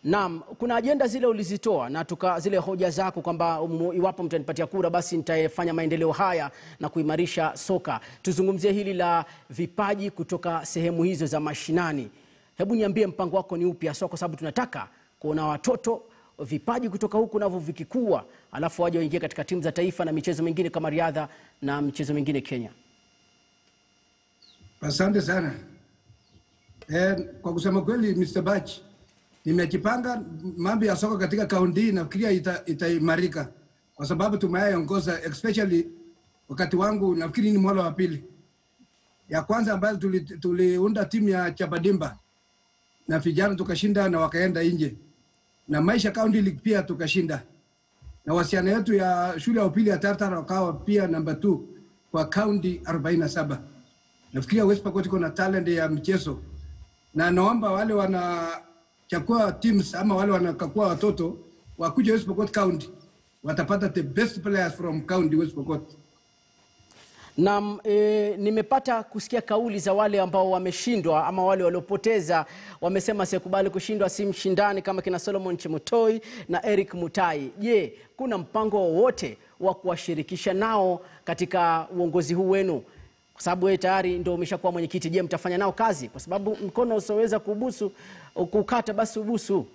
Naam, kuna ajenda zile ulizitoa na tuka zile hoja zako kwamba um, iwapo mtanipatia kura basi nitafanya maendeleo haya na kuimarisha soka. Tuzungumzie hili la vipaji kutoka sehemu hizo za mashinani. Hebu niambie mpango wako ni upi haswa, kwa sababu tunataka kuona watoto vipaji kutoka huku navyo vikikua, alafu waje waingie katika timu za taifa na michezo mingine kama riadha na michezo mingine Kenya. Asante sana. Eh, kwa kusema kweli Mr. Bach, nimejipanga mambo ya soka katika kaunti hii nafikiria ita- itaimarika kwa sababu tumeyaongoza especially wakati wangu nafikiri ni mwaka wa pili. Ya kwanza ambayo tuli- tuliunda timu ya Chabadimba na vijana tukashinda na wakaenda nje, na Maisha County League pia tukashinda, na wasichana yetu ya shule ya upili ya Tartar wakawa pia namba 2 kwa kaunti 47. Nafikiria West Pokot iko na talent ya mchezo, na naomba wale wanachakua teams ama wale wanakakua watoto wakuja West Pokot County, watapata the best players from county West Pokot. Naam, e, nimepata kusikia kauli za wale ambao wameshindwa ama wale waliopoteza, wamesema sikubali kushindwa, si mshindani kama kina Solomon Chemutoi na Eric Mutai. Je, kuna mpango wowote wa kuwashirikisha nao katika uongozi huu wenu? Kwa sababu wewe tayari ndio umeshakuwa mwenyekiti. Je, mtafanya nao kazi? Kwa sababu mkono usioweza kubusu kukata basi ubusu.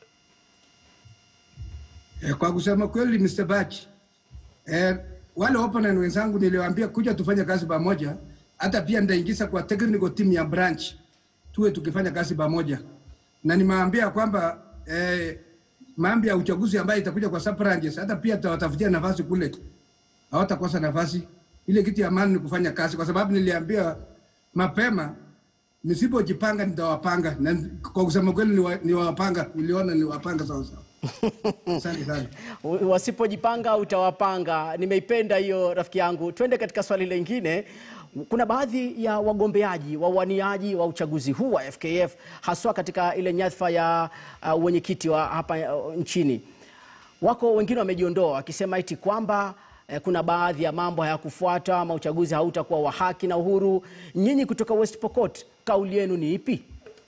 Eh, kwa kusema kweli Mr. Bach, eh, wale opponent wenzangu niliwaambia kuja tufanye kazi pamoja, hata pia nitaingiza kwa technical team ya branch tuwe tukifanya kazi pamoja, na nimewaambia kwamba eh, mambo ya uchaguzi ambayo itakuja kwa sub branches, hata pia tutawatafutia nafasi kule, hawatakosa nafasi. Ile kitu ya maana ni kufanya kazi, kwa sababu niliambia mapema nisipojipanga nitawapanga, na kwa kusema kweli niwa- niwapanga, niliona niwapanga sawa sawa. Asante sana. wasipojipanga utawapanga. Nimeipenda hiyo rafiki yangu. Twende katika swali lingine. Kuna baadhi ya wagombeaji wawaniaji wa uchaguzi huu wa FKF haswa katika ile nyadhifa ya uh, wenyekiti wa hapa uh, nchini, wako wengine wamejiondoa wakisema eti kwamba eh, kuna baadhi ya mambo hayakufuata ama uchaguzi hautakuwa wa haki na uhuru. Nyinyi kutoka West Pokot, kauli yenu ni ipi?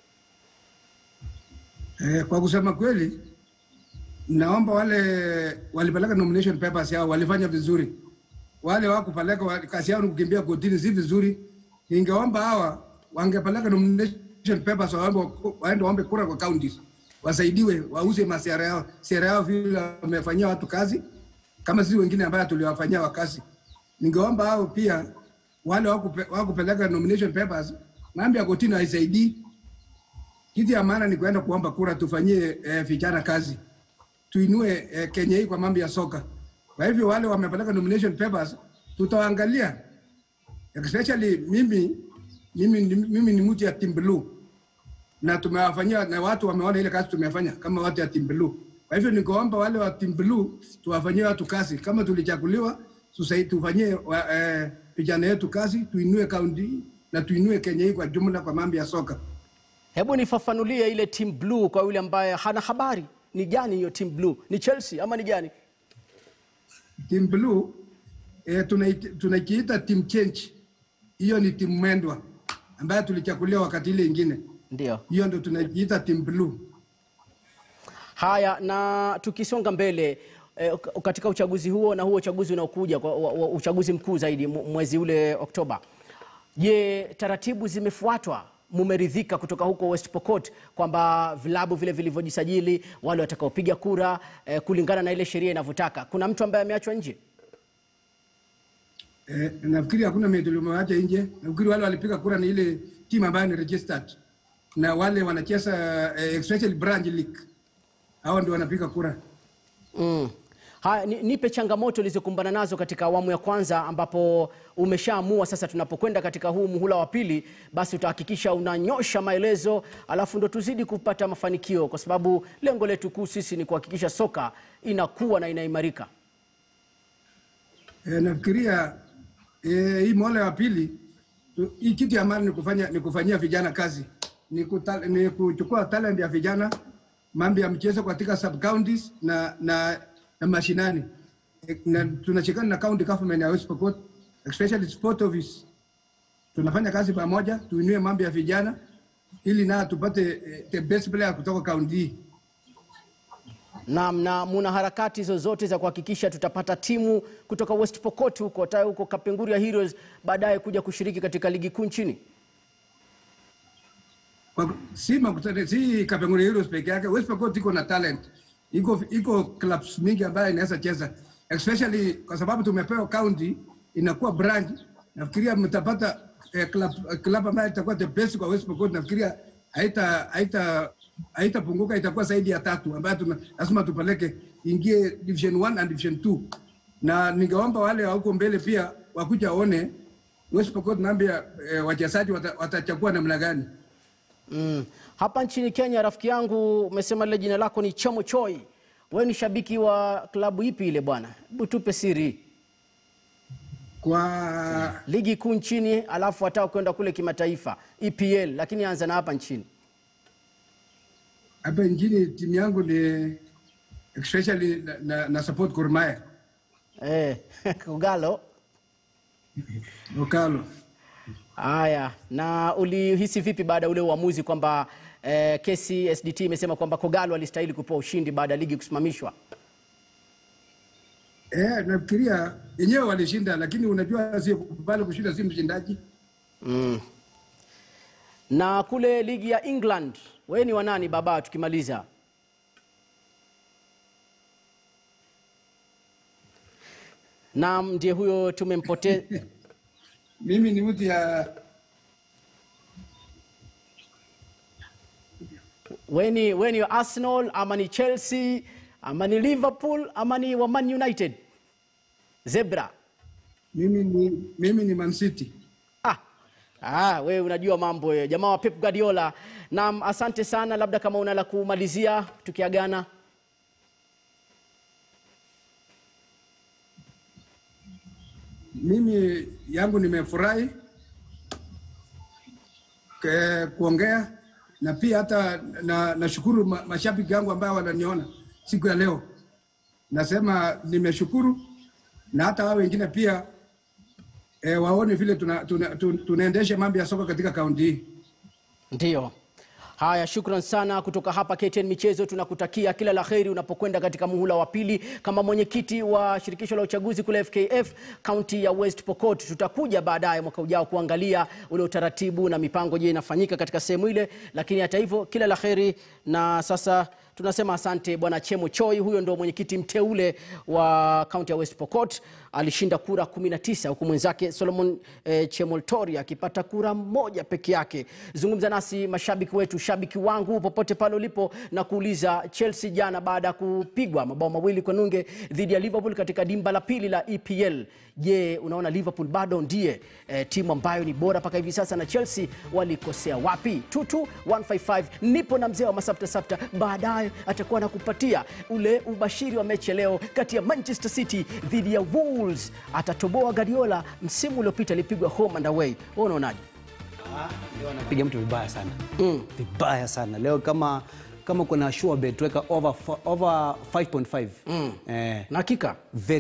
Eh, kwa kusema kweli naomba wale walipeleka nomination papers yao walifanya vizuri. Wale wakupeleka wa- kazi yao ni kukimbia kotini, si vizuri. Ningeomba hawa wangepeleka nomination papers waombe, waende waombe kura kwa counties, wasaidiwe wauze masera yao sera yao vile wamefanyia watu kazi, kama sisi wengine ambayo tuliwafanyia wa kazi. Ningeomba hao pia wale wakupe- wakupeleka nomination papers, mambo ya kotini haisaidii kitu ya maana ni kuenda kuomba kura, tufanyie eh, vijana kazi, tuinue eh, Kenya hii kwa mambo ya soka. Kwa hivyo wale wamepeleka nomination papers tutawaangalia, especially mimi mimi, ni- mimi ni mtu ya Team Blue na tumewafanyia na watu wameona ile kazi tumefanya kama watu ya Team Blue. Kwa hivyo nikaomba wale wa Team Blue tuwafanyie watu kazi, kama tulichaguliwa tusai- tufanyie wa- eh, vijana yetu kazi, tuinue kaunti na tuinue Kenya hii kwa jumla kwa mambo ya soka. Hebu nifafanulie ile team blue kwa yule ambaye hana habari. Ni gani hiyo team blue? Ni Chelsea ama ni gani? Team Blue eh, tunait- tunakiita team change. Hiyo ni timu mwendwa ambayo tulichakuliwa wakati ile ingine, Ndio. hiyo ndo tunakiita team Blue. Haya, na tukisonga mbele eh, katika uchaguzi huo na huo uchaguzi unaokuja kwa wa- wa- uchaguzi mkuu zaidi mu- mwezi ule Oktoba, je, taratibu zimefuatwa? Mumeridhika kutoka huko West Pokot kwamba vilabu vile vilivyojisajili, wale watakaopiga kura eh, kulingana na ile sheria inavyotaka, kuna mtu ambaye ameachwa nje? Eh, nafikiri hakuna mtu limewacha nje. Nafikiri wale walipiga kura ni ile timu ambayo ni registered na wale wanacheza eh, especially branch league, hao ndio wanapiga kura. Mm. Haya, ni, nipe changamoto ulizokumbana nazo katika awamu ya kwanza ambapo umeshaamua sasa tunapokwenda katika huu muhula wa pili basi utahakikisha unanyosha maelezo alafu ndo tuzidi kupata mafanikio kwa sababu lengo letu kuu sisi ni kuhakikisha soka inakuwa na inaimarika. Eh, nafikiria eh, hii mola ya pili tu- hii kitu ya maana ni kufanya ni kufanyia vijana kazi ni, kuta, ni kuchukua talent ya vijana mambo ya mchezo katika sub counties na na, na mashinani Eh, na tunashikana na county government ya West Pokot especially sport office tunafanya kazi pamoja tuinue mambo ya vijana ili na tupate eh, the best player kutoka county hii Naam, na muna harakati zozote za kuhakikisha tutapata timu kutoka West Pokot huko hata huko Kapenguria Heroes baadaye kuja kushiriki katika ligi kuu nchini? Kwa- si makutano si Kapenguria Heroes peke yake. West Pokot iko na talent, iko iko clubs mingi ambayo inaweza cheza, especially kwa sababu tumepewa county inakuwa branch. Nafikiria mtapata eh, club club ambayo itakuwa the best kwa West Pokot. Nafikiria haita haita haitapunguka, itakuwa zaidi ya tatu ambayo tuna, lazima tupeleke ingie division 1 and division 2, na ningeomba wale wa huko mbele pia wakuja waone West Pokot naambia eh, wachezaji wata- watachagua namna gani. Mm. Hapa nchini Kenya, rafiki yangu, umesema lile jina lako ni Chemo Choi. Wewe ni shabiki wa klabu ipi ile bwana? Hebu tupe siri. kwa Ligi kuu nchini, alafu hata kwenda kule kimataifa EPL, lakini anza na hapa nchini. hapa nchini timu yangu ni especially na, na, na support Gor Mahia Eh, Kogalo. Okalo. Haya, na ulihisi vipi baada ya ule uamuzi kwamba eh, kesi SDT imesema kwamba Kogalo alistahili kupewa ushindi baada ya ligi kusimamishwa? Eh, nafikiria yenyewe walishinda, lakini unajua sio kubali kushinda, si mshindaji. Mm. Na kule ligi ya England, wewe ni wanani baba tukimaliza? Naam, ndiye huyo tumempoteza. Mimi ni mtu ya Wewe ni wewe ni wa Arsenal ama ni Chelsea ama ni Liverpool ama ni wa Man United? Zebra. mimi ni mimi ni Man City. Ah, ah, wewe unajua mambo wewe, jamaa wa Pep Guardiola. Naam, asante sana, labda kama una la kumalizia tukiagana. Mimi yangu nimefurahi ke- kuongea na pia hata na nashukuru ma, mashabiki yangu ambao wananiona siku ya leo. Nasema nimeshukuru na hata wao wengine pia e, waone vile tuna, tuna, tuna, tunaendesha mambo ya soka katika kaunti hii. Ndiyo. Haya, shukran sana kutoka hapa KTN Michezo. Tunakutakia kila la heri unapokwenda katika muhula wa pili kama mwenyekiti wa shirikisho la uchaguzi kule FKF kaunti ya West Pokot. Tutakuja baadaye mwaka ujao kuangalia ule utaratibu na mipango, je, inafanyika katika sehemu ile. Lakini hata hivyo, kila la heri, na sasa tunasema asante Bwana Chemo Choi. Huyo ndo mwenyekiti mteule wa kaunti ya West Pokot, alishinda kura 19 huku mwenzake Solomon eh, Chemoltori akipata kura moja peke yake. Zungumza nasi mashabiki wetu, shabiki wangu popote pale ulipo, na kuuliza Chelsea jana baada ya kupigwa mabao mawili kwa nunge dhidi ya Liverpool katika dimba la pili la EPL. Je, unaona Liverpool bado ndiye eh, timu ambayo ni bora mpaka hivi sasa, na Chelsea walikosea wapi? tutu 155 nipo na mzee wa masafta safta, baadaye atakuwa anakupatia ule ubashiri wa mechi ya leo kati ya Manchester City dhidi ya Wolves. Atatoboa Guardiola, msimu uliopita alipigwa home and away. Wewe unaonaje? piga mtu vibaya sana vibaya sana leo kama kama kuna sure bet weka over, over 5.5 eh, Na hakika very